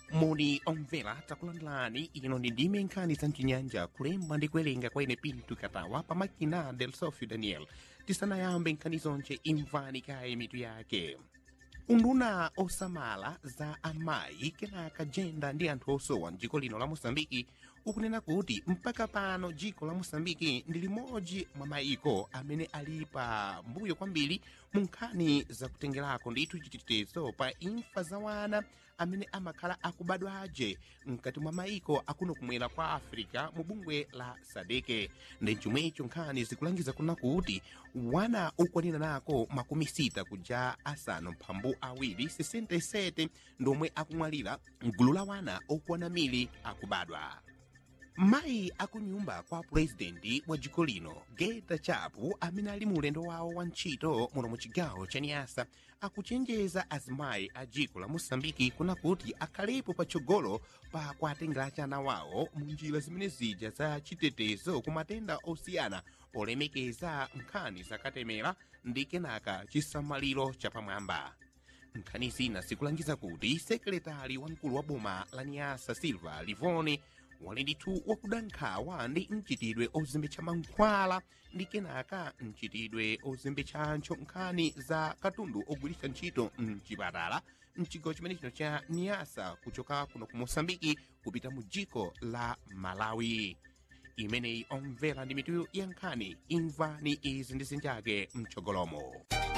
moni omvera takulandirani ino ndi ndime nkhani za mchinyanja kulemba ndi kuwerenga kwa ine pinto katawa pamakina del sofio daniel tisanayambe nkhani zonje imvani kaye mitu yake unduna osamala za amayi kenaka jenda ndi anthu osowa mdziko lino la mosambiki ukunena kuti mpaka pano dziko la mosambiki ndi limodzi mwa mayiko amene ali pa mbuyo kwambiri mu nkhani zakutengerako ndithu chitetezo pa imfa za wana amene amakhala akubadwaje mkati mwa mayiko akuno kumwera kwa africa mu bungwe la sadeke ndi chomwecho nkhani zikulangiza kuna kuti wana ukwanira nako makumi sita kuja asanu mphambu awiri 67 ndomwe akumwalira mgulu la wana okwana mili akubadwa mayi akunyumba kwa purezidenti wa dziko lino geta chapu amene ali mu ulendo wawo wa ntchito muno mu chigawo cha niyasa akuchenjeza azimayi a dziko la mosambiki kuna kuti akhalepo patsogolo pa kuatengera chana wawo mu njira zimene zija za chitetezo ku matenda osiyana polemekeza nkhani zakatemera ndi kenaka chisamaliro chapamwamba nkhani zina zikulangiza kuti sekretari wamkulu wa boma la niyasa silva livone wali ndithu wakuda nkhawa ndi mchitidwe ozembetsa mankhwala ndi kenaka mchitidwe ozembetsanso nkhani za katundu ogwiritsa ntchito mchipatala mchigawo chimene chino cha niyasa kuchoka kuno ku mosambiki kupita mu dziko la malawi imeneyi omvera ndi mitu ya nkhani imvani izi ndi zinjake mtsogolomo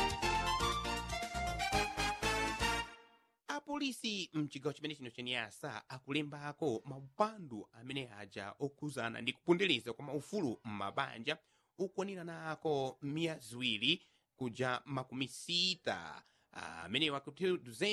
apolisi mchigawo chimene chino chaniyasa akulembako maupandu amene aja okhuzana ndi kupundeleza kwa maufulu m'mabanja ukwanira nako miya ziwiri kuja makumi sita amenewo akuti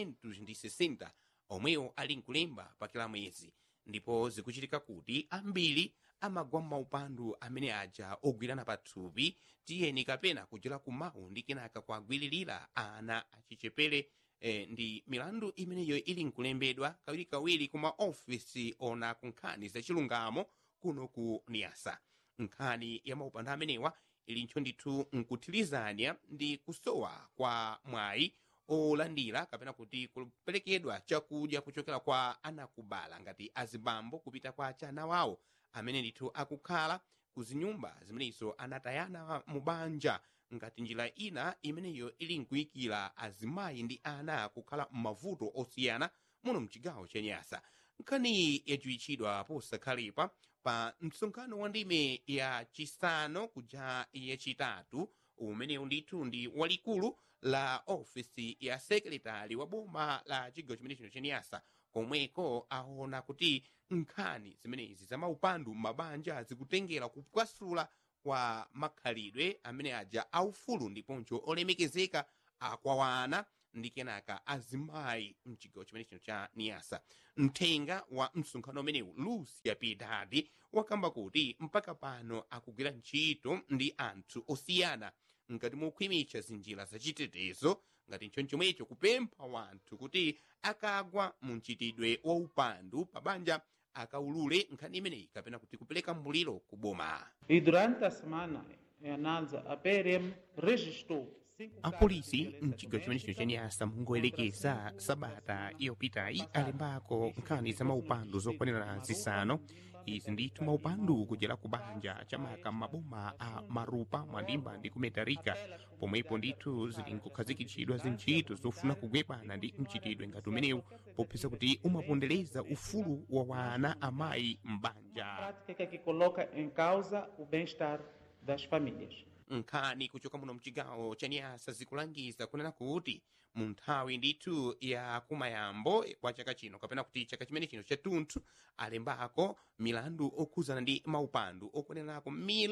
260 omwewo ali nkulemba pa kila mwezi ndipo zikuchitika kuti ambiri amagwa m'maupandu amene aja ogwirana pathupi tiyeni kapena kuchera kumawu ndi kenaka kuagwiririra ana achichepere eh, ndi milandu imeneyo ili nkulembedwa kawirikawiri ku maofisi ona ku nkhani zachilungamo kuno ku niyasa nkhani ya maupandu amenewa ilinso ndithu nkuthirizanya ndi kusowa kwa mwayi olandira kapena kuti kuperekedwa chakudya kuchokera kwa anakubala ngati azibambo kupita kwa chana wawo amene ndithu akukhala ku zinyumba zimenezo anatayana mu banja ngati njira ina imeneyo ili nkuyikira azimayi ndi ana kukhala m'mavuto osiyana muno mchigawo cha nyasa nkhani yachiwitchidwa posakhalepa pa msonkhano wa ndime ya chisanu kuja yachitatu umenewu ndithu ndi walikulu la ofisi ya sekretari wa boma la chigawo chimene chino cha nyasa komweko aona kuti nkhani zimenezi za maupandu m'mabanja zikutengera kupwasula kwa makhalidwe amene aja aufulu ndiponso olemekezeka akwawana ndi kenaka azimayi mchigawo chimene chino cha niyasa mthenga wa msonkhano umenewu lucia piedadi wakamba kuti mpaka pano akugwira ntchito ndi anthu osiyana ngati mokhwimitsa zinjira zachitetezo ngati nchonchomwecho kupempha wanthu kuti akagwa mu mchitidwe wa upandu pa banja akaulule nkhani imeneyi kapena kuti kupereka mbuliro ku boma E durante a semana em análise, a PRM registrou cinco apolisi mchigawo chimene chino chaniyasa mungoyerekeza sabata yopitayi alembako nkhani za maupandu zokwanira zisanu izi ndithu maupandu kuchera ku banja chamaka maboma a marupa mwandimba ndi kumetarika pomwepo ndithu zili nkukhazikitsidwa zintchito zofuna kugwepana ndi mchitidwe ngati umenewu popeza kuti umapondereza ufulu wa wana amayi m'banja prática que coloca em causa o bem-estar das famílias. nkhani kuchoka muno mchigawo cha niyasa zikulangiza kunena kuti mu nthawi ndithu ya kumayambo kwa chaka chino kapena kuti chaka chimene chino chathunthu alembako milandu okhuzana ndi maupandu okwanirako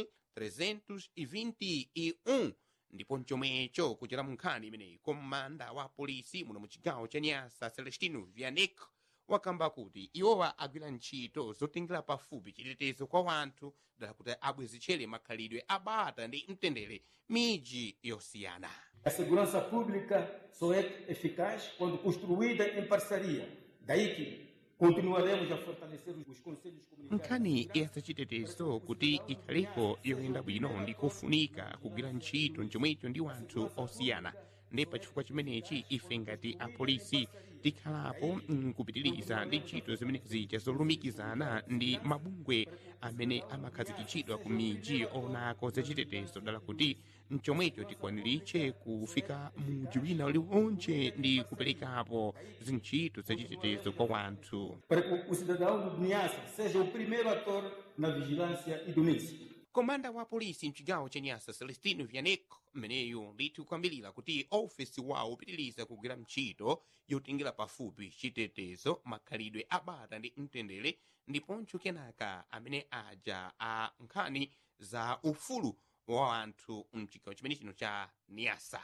1321 ndipo mchomwecho kuchera mu nkhani imeneyi komanda wa polisi muno mu chigawo cha niyasa celestino vianek wakamba kuti iwowa agwira ntchito zotengera pafupi chitetezo kwa wanthu dala kuti abwezitchere makhalidwe abata ndi mtendere miji yosiyana A segurança pública só é eficaz quando construída em parceria. Daí que continuaremos a fortalecer os conselhos comunitários. nkhani yasachitetezo kuti ikhalepo yoyenda bwino ndi kofunika kugwira ntchito chomwecho ndi wanthu osiyana ndi pachifukwa chimenechi ife ngati apolisi tikhalapo nkupitiriza ndi ntchito zimene zija zolumikizana ndi mabungwe amene amakhazikitsidwa ku miji onako zachitetezo dala kuti mchomwecho tikwaniritche kufika muji wina uliwonche ndi kuperekapo zintchito zachitetezo kwa wanthu para que o cidadão do Niassa seja o primeiro ator na vigilância e domínio. komanda wa polisi mchigawo cha nyasa celestino vianeco mmeneyu ndithu kuyambirira kuti ofesi wawo upitiriza kugwira ntchito yotingira pafupi chitetezo makhalidwe abata ndi mtendere ndiponso kenaka amene aja a nkhani za ufulu wa anthu mchigawo chimene chino cha niasa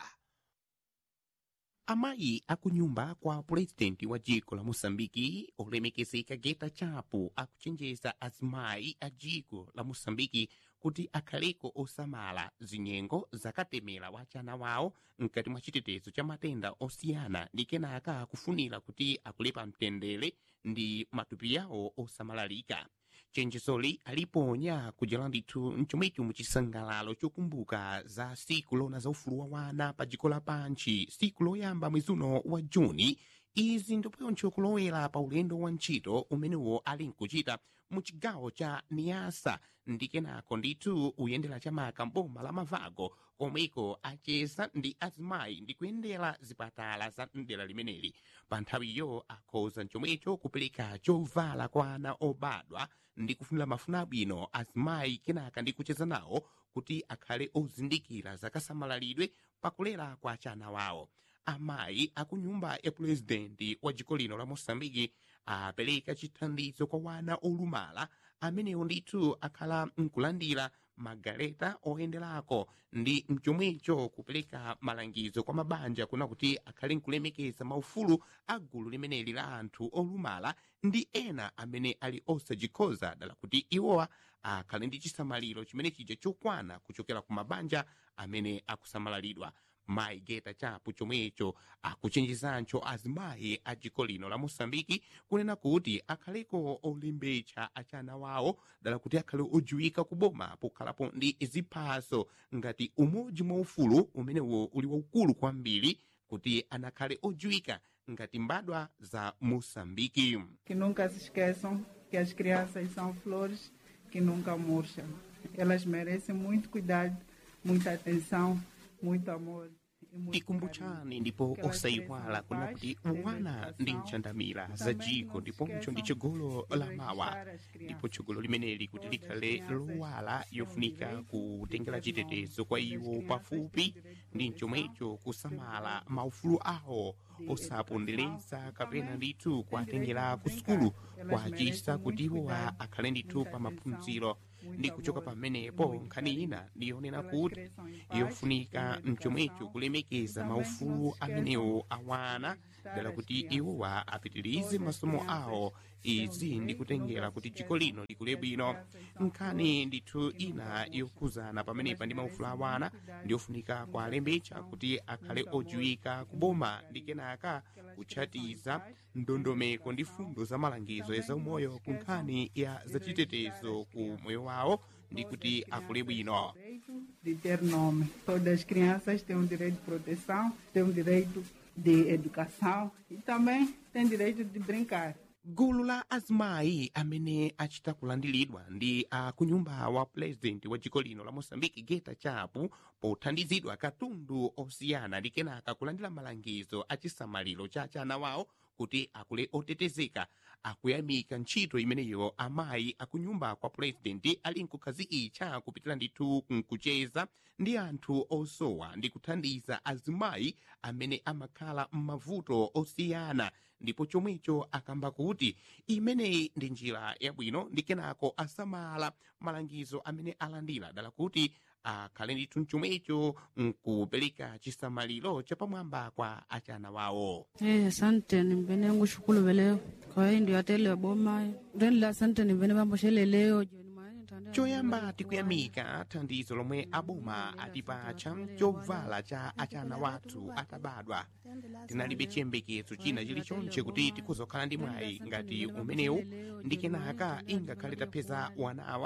amayi akunyumba kwa purezidenti wa dziko la moçambiki olemekezeka geta chapo akuchenjeza azimayi a dziko la moçambiki kuti akhaleko osamala zinyengo zakatemera wachana wawo mkati mwa chitetezo cha matenda osiyana ndi kenaka kufunira kuti akulepa mtendere ndi matupi yawo osamalalika chenjezoli aliponya kujala ndithu mchomwecho muchisangalalo chokumbuka za siku lona za ufulu wa wana pa dziko lapanchi siku loyamba mwezi uno wa juni izi ndiponso kulowera pa ulendo wa ntchito umenewo ali nkuchita mu chigawo cha niasa ndi kenako ndithu uyendera chamaka mboma la mavago komweko acheza ndi azimayi ndi kuyendera zipatala za mdera limeneli pa nthawiyo akhoza chomwecho kupereka chovala kwa ana obadwa ndi kufunira mafuna abwino azimayi kenaka ndi kucheza nawo kuti akhale ozindikira zakasamalidwe pakulera kwa achana wawo amayi akunyumba ya purezidenti wa dziko lino la moçambike apereka chithandizo kwa wana olumala amenewo ndithu akhala nkulandira magaleta oyenderako ndi mchomwecho kupereka malangizo kwa mabanja kuna kuti akhale nkulemekeza maufulu a gulu limeneli la anthu olumala ndi ena amene ali osadzikhoza dala kuti iwowa akhale ndi chisamaliro chimene chija chokwana kuchokera ku mabanja amene akusamalidwa mayi geta chapo chomwecho akuchenjezancho azimayi a dziko lino la moçambike kunena kuti akhaleko olembetsa achana wawo dala kuti akhale odziwika kuboma pokhalapo ndi ziphaso ngati umodzi mwa ufulu umenewo uli waukulu kwambiri kuti anakhale odziwika ngati mbadwa za moçambike que nunca se esqueçam que as crianças são flores que nunca murcham. Elas merecem muito cuidado, muita atenção, muito amor. e muito tikumbuchani ndipo Que elas osayiwala cresçam kuna na kuti paz, wana na ndi educação. nchandamira za Também dziko não se ndiponso ndi esqueçam chigolo de la mawa registrar as ndipo crianças. chigolo limeneli kuti Todas as likhale crianças lowala têm yofunika direito kutengera de ter nome. chitetezo kwa Todas as iwo crianças pafupi têm direito de ndi proteção, mchomwecho têm kusamala direito maufulu awo de osapondereza educação. kapena Também ndithu têm kuwatengera direito ku de sukulu brincar. Elas kwachisa merecem kuti muito iwowa cuidado, akhale ndithu muita pa atenção, maphunziro muito ndi kuchoka amor e pamenepo muito nkhani carinho. ina ndiyonena Elas kuti cresçam em paz, yofunika em mchomwecho educação. kulemekeza Também maufulu não se esqueçam amenewo awana registrar dala as kuti crianças. iwowa apitirize Todas as masomo crianças awo têm izi direito, ndi kutengera nunca kuti se dziko lino esqueçam likule que as bwino crianças são nkhani flores ndithu que ina nunca murcham. yokhuzana pamenepa ndi Elas maufulu merecem awana muito cuidado, ndiyofunika muita kuwalembetsa atenção, kuti akhale muito amor odziwika e kuboma muito ndi carinho. kenaka Que elas kutchatiza cresçam em paz, em ndondomeko ndi educação. fundo za malangizo Também ya zaumoyo não se ku esqueçam nkhani ya de zachitetezo registrar as ku crianças. moyo wawo ndi Todas kuti as akule crianças bwino têm direito de ter nome. Todas as crianças têm o direito de proteção, têm o direito de educação e também têm direito de brincar. gulu la azimayi amene achita kulandiridwa ndi akunyumba wa purezidenti wa dziko lino la moçambike geta chapo pothandizidwa katundu osiyana ndi kenaka kulandira malangizo a chisamaliro cha chana wawo kuti akule otetezeka akuyamika ntchito imeneyo amayi akunyumba kwa purezidenti ali nkukhazikitsa kupitira ndithu nkucheza ndi anthu osowa ndi kuthandiza azimayi amene amakhala m'mavuto osiyana ndipo chomwecho akamba kuti imeneyi ndi njira yabwino ndi kenako asamala malangizo amene alandira dala kuti akhale ndithu mchomwecho nkupereka chisamaliro chapamwamba kwa achana wawo Eh, asante nimbene ngushukulu veleo kwa hiyo ndio atele boma renla asante nimbene vamboshele leo jioni maana tanda- choyamba tikuyamika thandizo lomwe aboma atipatcha chovala cha achana wathu atabadwa tinalibe chiyembekezo china chilichonse kuti tikuzokhala ndi mwayi ngati umenewu ndi kenaka ingakhale tapeza wanawa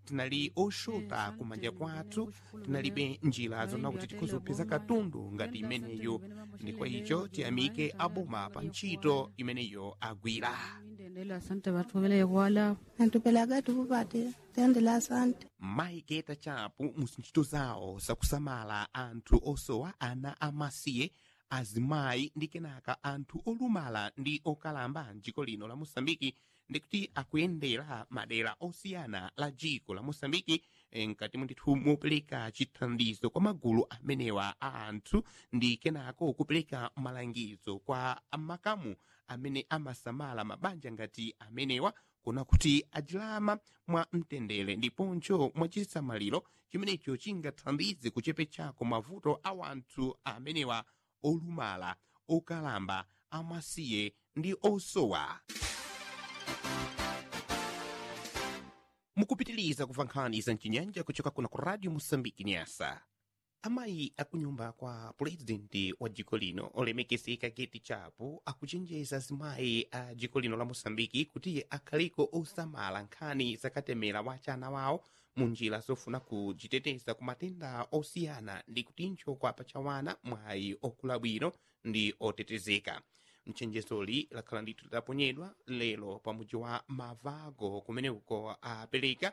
tinali oshota kumanja kwathu tinalibe njira zona kuti tikhuzopeza katundu ngati imeneyo ndi kwa icho tiyamike aboma pa ntchito imeneyo agwira Ndendele asante watu vile kwala. antupelaga tukupate tendela asante mayi geta chapo mu ntchito zawo zakusamala anthu osowa ana amasiye azimayi ndi kenaka anthu olumala ndi okalamba mdziko lino la mosambiki ndikuti akuyendera madera osiyana la dziko la mosambiki eh, mkati mwandithu mopereka chithandizo kwa magulu amenewa a anthu ndi kenako kupereka malangizo kwa makamu amene amasamala mabanja ngati amenewa kuna kuti ajilama mwa mtendere ndiponso mwa chisamaliro chimenecho chingathandize kuchepetsako mavuto a wanthu amenewa olumala okalamba amasiye ndi osowa mukupitiliza kumva nkhani za mchinyanja kuchoka kuna ku radio mosambiki nyasa amayi akunyumba kwa pulezidenti wa dziko lino olemekezeka geti chapo akuchenjeza azimayi a dziko lino la mosambiki kuti akhaliko osamala nkhani zakatemera wa chana wawo mu njira zofuna kudziteteza ku matenda osiyana ndi kutincho kwa pachawana mwayi okula bwino ndi otetezeka mchenjezoli lakhala ndithu lidaponyedwa lero pamudzi wa mavago kumene uko apereka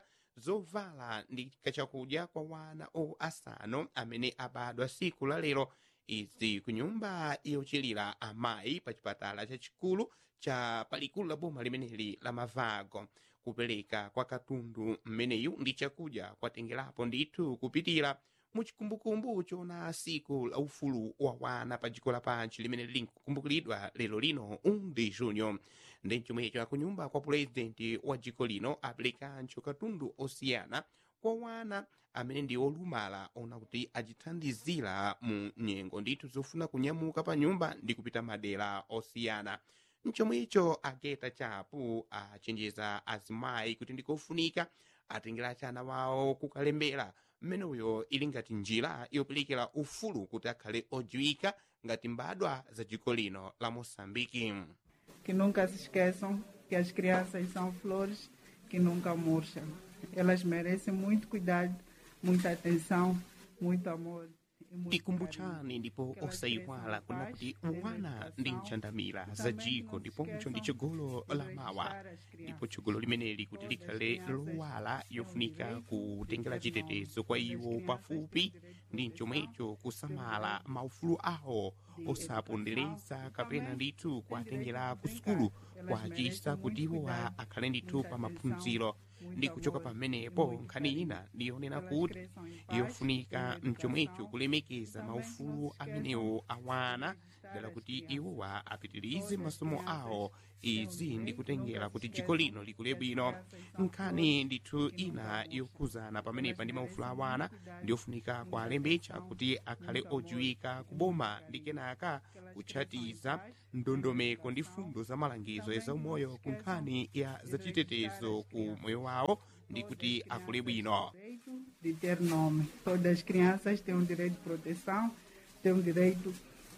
zovala ndi kachakudya kwa wana o asanu amene abadwa siku la lero izi ku nyumba yochilira amayi pa chipatala chachikulu cha palikulu la boma limeneli la mavago kupereka kwa katundu mmeneyu ndi chakudya kwatengerapo ndithu kupitira muchikumbukumbu chona siku la ufulu wa wana pa dziko lapansi limene lili nkukumbukiridwa lero lino 1 de junho ndi chomwecho akunyumba kwa pulezidenti wa dziko lino aperekanso katundu osiyana kwa wana amene ndi olumala ona kuti achithandizira mu nyengo ndithu zofuna kunyamuka pa nyumba ndi kupita madera osiyana mchomwecho ageta chapo achenjeza azimayi kuti ndikofunika atengera chana wawo kukalembera mmeneyo ili ngati njira yoperekera ufulu kuti akhale odziwika ngati mbadwa za dziko lino la moçambike que nunca se esqueçam que as crianças são flores que nunca murcham. Elas merecem muito cuidado, muita atenção, muito amor. e muito tikumbuchani ndipo osayiwala kuna kuti wana ndi nchandamira za dziko ndiponso ndi chigolo la mawa ndipo chigolo limeneli kuti likhale lowala yofunika kutengera chitetezo kwa iwo pafupi ndi chomwecho kusamala maufulu awo osapondereza kapena ndithu kuatengera ku sukulu kwachisa kuti iwowa akhale ndithu pa maphunziro ndi kuchoka pamenepo nkhani ina ndiyonena kuti yofunika mchomwecho kulemekeza maufulu amenewo awana dala kuti iwowa apitirize masomo awo izi ndikutengera kuti dziko lino likule bwino nkhani ndithu ina yokhuzana pamenepa ndi maufulu awana ndiyofunika kualembetsa kuti akhale odziwika kuboma ndi kenaka kutchatiza ndondomeko ndi fundo za malangizo ezaumoyo ku nkhani ya zachitetezo ku moyo wawo ndi kuti akule bwino direito de ter nome. Todas as crianças têm um direito de proteção, têm um direito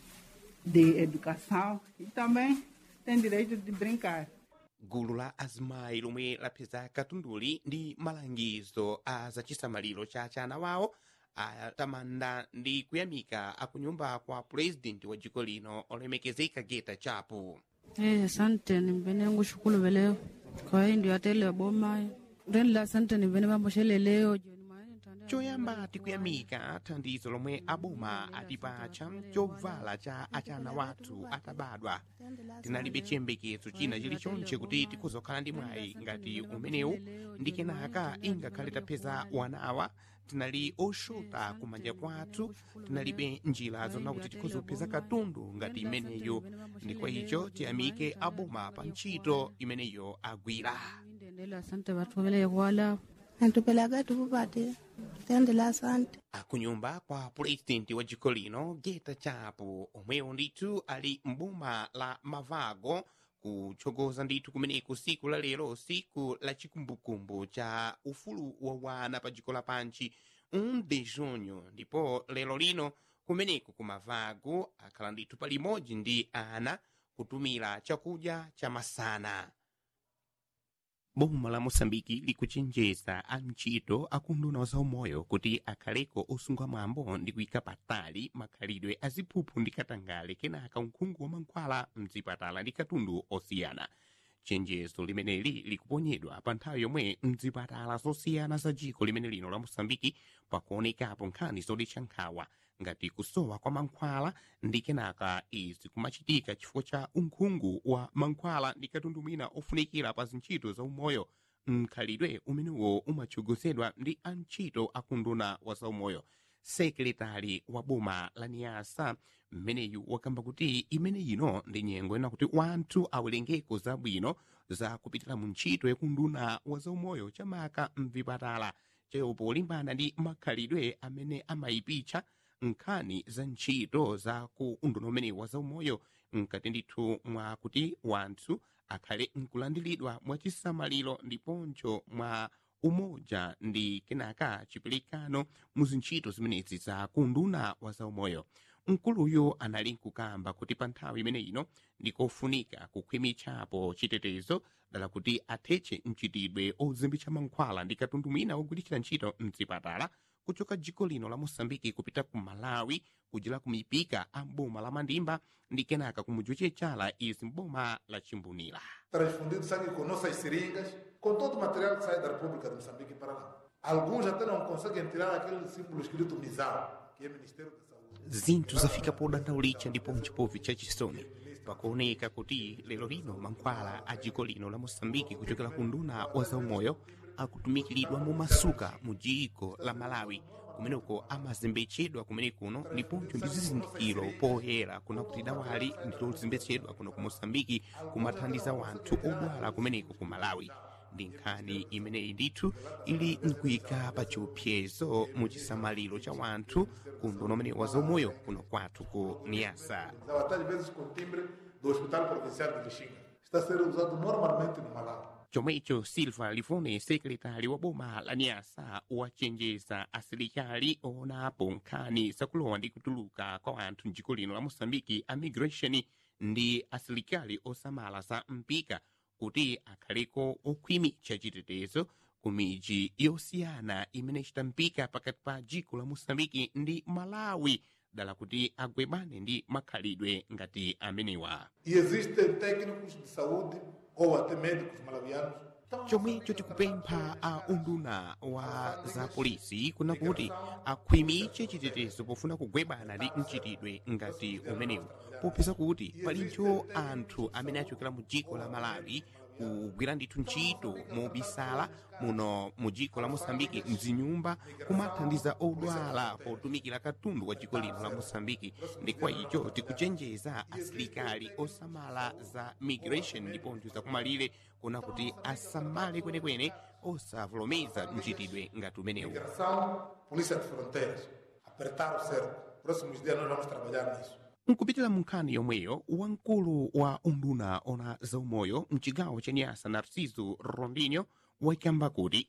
de educação e também têm direito de brincar. gulu la azimayi lomwe lapeza katunduli ndi malangizo a zachisamaliro cha chana wawo atamanda ndi kuyamika akunyumba kwa pulezidenti wa dziko lino olemekezeka geta chapo Eh, asante nimbene ngushukulu veleo. Kwa hiyo ndio atele boma. Ndendele asante nimbene bamboshele leo. Joni maana ntandea- choyamba tikuyamika thandizo lomwe aboma atipatcha chovala cha achana wathu atabadwa tinalibe chiyembekezo china chilichonse kuti tikuzokhala ndi mwayi ngati umenewu ndi kenaka ingakhale tapeza wanawa tinali oshota kumanja kwathu tinalibe njira zona kuti tikuzopeza katundu ngati imeneyo ndi kwa icho tiyamike aboma pa ntchito imeneyo agwira Ndendele asante watu vile kwala. antupelaga tukupate tendela asante akunyumba kwa pulezidenti wa dziko lino geta chapo omwewo ndithu ali mboma la mavago kutsogoza ndithu kumeneko siku la lero siku la chikumbukumbu cha ufulu wa wana pa dziko lapansi 1 de junho ndipo lero lino kumeneko ku mavago akhala ndithu palimodzi ndi ana kutumira chakudya cha masana boma la moçambike likuchenjeza antchito akunduna za umoyo kuti akhaleko osunga mwambo ndi kuyika patali makhalidwe aziphuphu ndi katangale kenaka unkhungu wa mankhwala mzipatala ndi katundu osiyana chenjezo limeneli likuponyedwa pa nthawi yomwe mzipatala zosiyana za dziko limene lino la moçambike pakuonekapo nkhani zodetsa nkhawa ngati kusowa kwa mankhwala ndi kenaka izi kumachitika chifukwa cha unkhungu wa mankhwala ndi katundu mwina ofunikira pa zintchito za umoyo mkhalidwe umenewo umatsogozedwa ndi antchito akunduna wa zaumoyo sekretari wa boma la niasa mmeneyu wakamba kuti imene ino ndi nyengo ina kuti wanthu awerengeko zabwino za kupitira mu ntchito yakunduna wa zaumoyo chamaka mvipatala chayo polimbana ndi makhalidwe amene amayipitsa nkhani za ntchito za ku unduna umenewu wa zaumoyo mkati ndithu mwa kuti wanthu akhale nkulandiridwa mwachisamaliro ndiponso mwa umoja ndi kenaka chiperekano mu zintchito zimenezi za kunduna wa zaumoyo mkuluyo anali nkukamba kuti pa nthawi imene ino ndikofunika kukhwimitsapo chitetezo dala kuti athetse mchitidwe ozimbitsa mankhwala ndi katundu mwina wogwiritsira ntchito mzipatala kuchoka dziko lino la moçambike kupita ku malawi kujira ku mipika a mboma la mandimba ndi kenaka ku mudzi wachala izi mboma la chimbunira transfundido sangue com nossas seringas, com todo o material que sai da República de Moçambique para lá. Alguns até não conseguem tirar aquele símbolo escrito MISAL, que é Ministério da Saúde. zinthu zafika podandaulitsa ndipo mchipovi chachisoni pakuoneka kuti lero lino mankhwala a dziko lino la moçambike kuchokera ku nduna wa zaumoyo akutumikiridwa mumasuka mu dziko la malawi kumeneko amazembetsedwa kumene kuno ndiponso ndi zizindikiro poyera kuna kuti dawali ndilozembetsedwa kuno ku moçambike kumathandiza wanthu odwala kumeneko ku malawi ndi nkhani imeneyi ndithu ili nkuyika pa chiupsezo mu chisamaliro cha wanthu ku nduna umene wa zaumoyo kuno kwathu ku niasa Usava até às vezes com timbre do Hospital Provincial de Lixinga. Está a ser usado normalmente no Malawi. chomwecho silva livone sekretari wa boma la niasa wachenjeza asilikali oonapo nkhani zakulowa ndi kutuluka kwa anthu mdziko lino la moçambike a migration ndi asilikali osamala za mpika kuti akhaleko okhwimitsa chitetezo ku midzi yosiyana imene ichita mpika pakati pa dziko la moçambike ndi malawi dala kuti agwebane ndi makhalidwe ngati amenewa E existem técnicos de saúde ou até médicos malawianos. chomwecho tikupempha a unduna wa za polisi kuna kuti akhwimitse chitetezo pofuna kugwebana ndi mchitidwe ngati umenewu popeza kuti palinso anthu amene achokera mu dziko la malawi kugwira ndithu ntchito mobisala muno mu dziko la moçambike mzinyumba kumathandiza odwala potumikira katundu wa dziko lino la moçambike ndi kwa icho tikuchenjeza asilikali osamala za migration ndiponso zakumalire kuna kuti asamale kwenekwene osavomereza mchitidwe ngati umenewu Migração, Polícia de Fronteiras. Apertar o cerco. Próximos dias nós vamos trabalhar nisso. nkupitira mu nkhani yomweyo wamkulu wa unduna ona zaumoyo mchigawo cha nyasa narciso rondinho wakamba kuti